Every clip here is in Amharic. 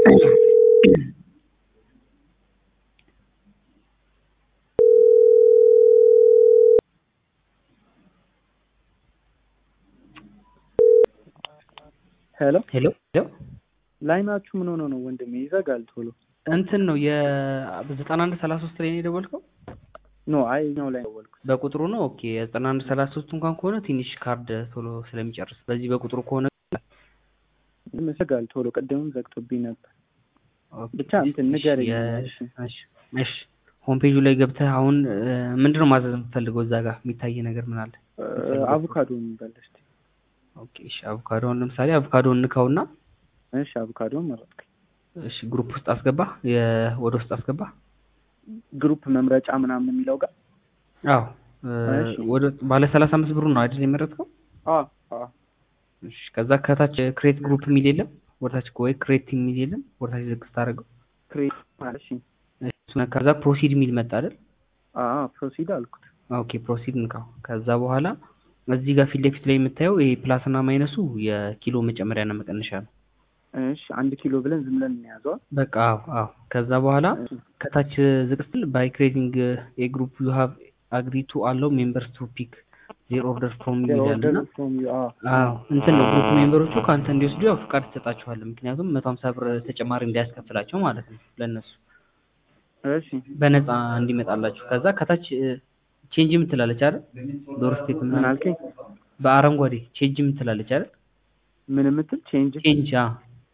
ሄሎ ሄሎ ሄሎ ላይናችሁ ምን ሆኖ ነው ወንድሜ? ይዘጋል ቶሎ። እንትን ነው የዘጠና አንድ ሰላሳ ሶስት ላይ ነው የደወልከው? ኖ አይ እኛው ላይ ደወልኩት። በቁጥሩ ነው። ኦኬ የዘጠና አንድ ሰላሳ ሶስት እንኳን ከሆነ ትንሽ ካርድ ቶሎ ስለሚጨርስ በዚህ በቁጥሩ ከሆነ ይዘጋል ቶሎ። ቅድምም ዘግቶብኝ ነበር። ኦኬ፣ ብቻ እንትን ንገረኝ። እሺ፣ እሺ፣ እሺ። ሆም ፔጁ ላይ ገብተህ አሁን ምንድነው ማዘዝ የምትፈልገው? እዛ ጋር የሚታይ ነገር ምን አለ? አቮካዶ የሚባል እስኪ። ኦኬ፣ እሺ። አቮካዶን ለምሳሌ አቮካዶን ንካውና እሺ፣ አቮካዶ መረጥኩኝ። እሺ፣ ግሩፕ ውስጥ አስገባ፣ ወደ ውስጥ አስገባ። ግሩፕ መምረጫ ምናምን የሚለው ጋር አዎ፣ ወደ ባለ ሰላሳ አምስት ብሩ ነው አይደል የመረጥከው? አዎ፣ አዎ። እሺ፣ ከዛ ከታች ክሬት ግሩፕ የሚል የለም? ወደታች ወይ ክሬት የሚል የለም? ወደታች ዝቅ ስታደርገው ክሬት ማለት እሺ። ከዛ ፕሮሲድ የሚል መጣ አይደል? አዎ፣ ፕሮሲድ አልኩት። ኦኬ ፕሮሲድ እንካው። ከዛ በኋላ እዚህ ጋር ፊት ለፊት ላይ የምታየው ይሄ ፕላስ እና ማይነሱ የኪሎ መጨመሪያና መቀነሻ ነው። እሺ አንድ ኪሎ ብለን ዝም ብለን እንያዘዋል። በቃ አዎ አዎ። ከዛ በኋላ ከታች ዝቅ ስትል ባይ ክሬቲንግ ኤ ግሩፕ ዩ ሃቭ አግሪ ቱ አለው ሜምበርስ ቱ ፒክ ዜር ኦርደር ፍሮም ዩ ይላልና አዎ እንትን ነው ግሩፕ ሜምበሮቹ ከአንተ እንዲወስዱ ያው ፍቃድ ትሰጣቸዋለህ። ምክንያቱም መቶ ሀምሳ ብር ተጨማሪ እንዳያስከፍላቸው ማለት ነው ለእነሱ እሺ በነፃ እንዲመጣላችሁ። ከዛ ከታች ቼንጅ የምትላለች አይደል? ዶር ስቴት ምን አልከኝ? በአረንጓዴ ቼንጅ የምትላለች አይደል? ምን የምትል ቼንጅ ቼንጅ አ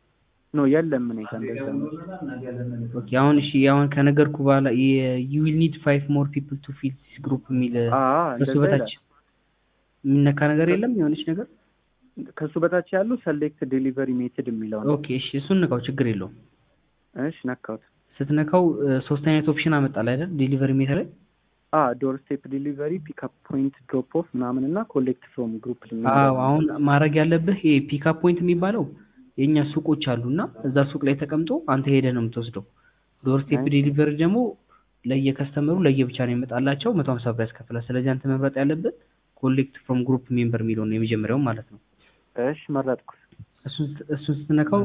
ኖ የለም። ምን ጋር እንደዛ ነው። ኦኬ አሁን እሺ አሁን ከነገርኩ በኋላ ዩ ዊል ኒድ ፋይቭ ሞር ፒፕል ቱ ፊል ዲስ ግሩፕ የሚል ከሱ በታች የሚነካ ነገር የለም የሆነች ነገር ከሱ በታች ያለው ሰሌክት ዴሊቨሪ ሜትድ የሚለው ነው። ኦኬ እሺ እሱን ንካው፣ ችግር የለውም። እሺ ነካሁት። ስትነካው ሶስት አይነት ኦፕሽን አመጣል አይደል? ዴሊቨሪ ሜትድ ላይ አ ዶር ስቴፕ ዴሊቨሪ፣ ፒክአፕ ፖይንት፣ ድሮፕ ኦፍ ምናምን እና ኮሌክት ፍሮም ግሩፕ። አዎ አሁን ማድረግ ያለብህ ይሄ ፒክአፕ ፖይንት የሚባለው የኛ ሱቆች አሉና እዛ ሱቅ ላይ ተቀምጦ አንተ ሄደህ ነው የምትወስደው። ዶር ስቴፕ ዴሊቨሪ ደግሞ ለየከስተመሩ ለየብቻ ነው የሚመጣላቸው መቶ ሀምሳ ብር ያስከፍላል። ስለዚህ አንተ መምረጥ ያለብህ ኮሌክት ፍሮም ግሩፕ ሜምበር የሚለው ነው የመጀመሪያው ማለት ነው። እሺ መረጥኩ። እሱን እሱን ስትነካው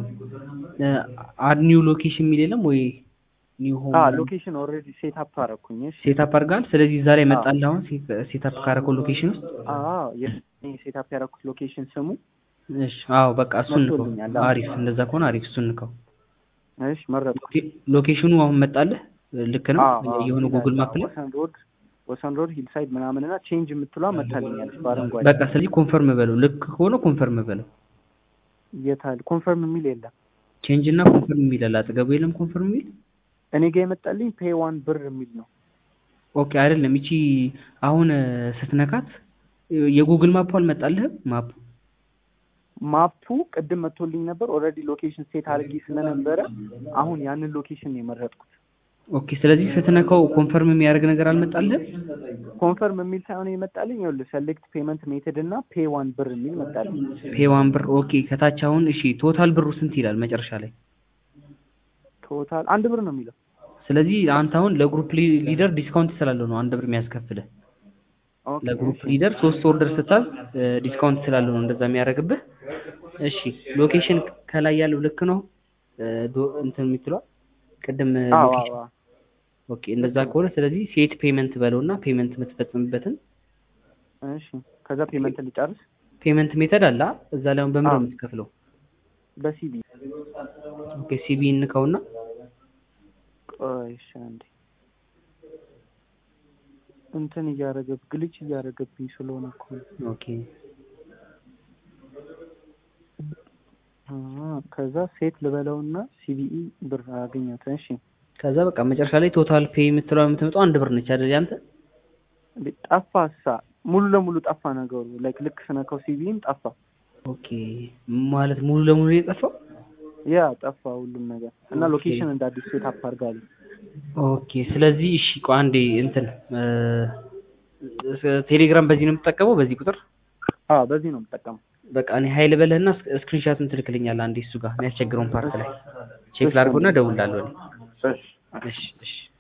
አድ ኒው ሎኬሽን የሚል የለም ወይ? ኒው ሆም አ ሎኬሽን ኦልሬዲ ሴት አፕ አደረኩኝ። እሺ ሴት አፕ አድርጋል። ስለዚህ እዛ ላይ መጣልህ አሁን ሴት አፕ ካረከው ሎኬሽን ውስጥ አዎ የሴት አፕ ያደረኩት ሎኬሽን ስሙ እሺ አዎ በቃ እሱን ንከው። አሪፍ እንደዛ ከሆነ አሪፍ እሱን ንከው። እሺ መረጥኩ። ሎኬሽኑ አሁን መጣልህ። ልክ ነው የሆነ ጉግል ማፕ ላይ ወሰን ሮድ ወሰን ሮድ ሂልሳይድ ምናምን እና ቼንጅ የምትሏ መታልኛለች በአረንጓዴ። በቃ ስለዚህ ኮንፈርም በለው። ልክ ከሆነ ኮንፈርም በለው። የታል ኮንፈርም የሚል የለም። ቼንጅ እና ኮንፈርም የሚል አለ አጠገቡ የለም። ኮንፈርም የሚል እኔ ጋር የመጣልኝ ፔይ ዋን ብር የሚል ነው። ኦኬ አይደለም። ይቺ አሁን ስትነካት የጉግል ማፑ አልመጣልህም ማፑ ማፑ ቅድም መጥቶልኝ ነበር። ኦልሬዲ ሎኬሽን ሴት አድርጌ ስለነበረ አሁን ያንን ሎኬሽን ነው የመረጥኩት። ኦኬ ስለዚህ ስትነካው ኮንፈርም የሚያደርግ ነገር አልመጣልህም? ኮንፈርም የሚል ሳይሆን የመጣልኝ ይኸውልህ ሰሌክት ፔመንት ሜተድ እና ፔ ዋን ብር የሚል መጣልኝ። ፔ ዋን ብር ኦኬ። ከታች አሁን እሺ ቶታል ብሩ ስንት ይላል መጨረሻ ላይ? ቶታል አንድ ብር ነው የሚለው። ስለዚህ አንተ አሁን ለግሩፕ ሊደር ዲስካውንት ስላለው ነው አንድ ብር የሚያስከፍልህ። ለግሩፕ ሊደር ሶስት ኦርደር ስታዝ ዲስካውንት ስላለው ነው እንደዛ የሚያደርግብህ። እሺ ሎኬሽን ከላይ ያለው ልክ ነው እንትን የምትለው ቅድም ሎኬሽን ኦኬ እንደዛ ከሆነ ስለዚህ ሴት ፔመንት በለውና ፔመንት የምትፈጽምበትን እሺ ከዛ ፔመንት ልጨርስ ፔመንት ሜተድ አለ እዛ ላይ አሁን በምን ነው የምትከፍለው በሲቢ ኦኬ ሲቢ እንከውና ቆይ እሺ አንዴ እንትን እያደረገብ ግልች እያደረገብኝ ስለሆነ እኮ ኦኬ ከዛ ሴት ልበለውና ሲቢኢ ብር አገኘሁት እሺ ከዛ በቃ መጨረሻ ላይ ቶታል ፔይ የምትለው የምትመጣው አንድ ብር ነች አይደል? ያንተ ጠፋሳ ሙሉ ለሙሉ ጠፋ ነገሩ። ላይክ ልክ ስነካው ሲቪም ጠፋ። ኦኬ ማለት ሙሉ ለሙሉ የጠፋው ያ ጠፋ ሁሉም ነገር እና ሎኬሽን እንደ አዲስ ሴት አፕ አድርጋለሁ። ኦኬ ስለዚህ እሺ ቆይ አንዴ እንትን ቴሌግራም በዚህ ነው የምትጠቀመው? በዚህ ቁጥር? አዎ በዚህ ነው የምጠቀመው። በቃ እኔ ሀይል በለህና ስክሪንሻትን ትልክልኛለህ አንዴ እሱ ጋር የሚያስቸግረውን ፓርት ላይ ቼክ ላድርገውና እደውልልሃለሁ። እሺ እሺ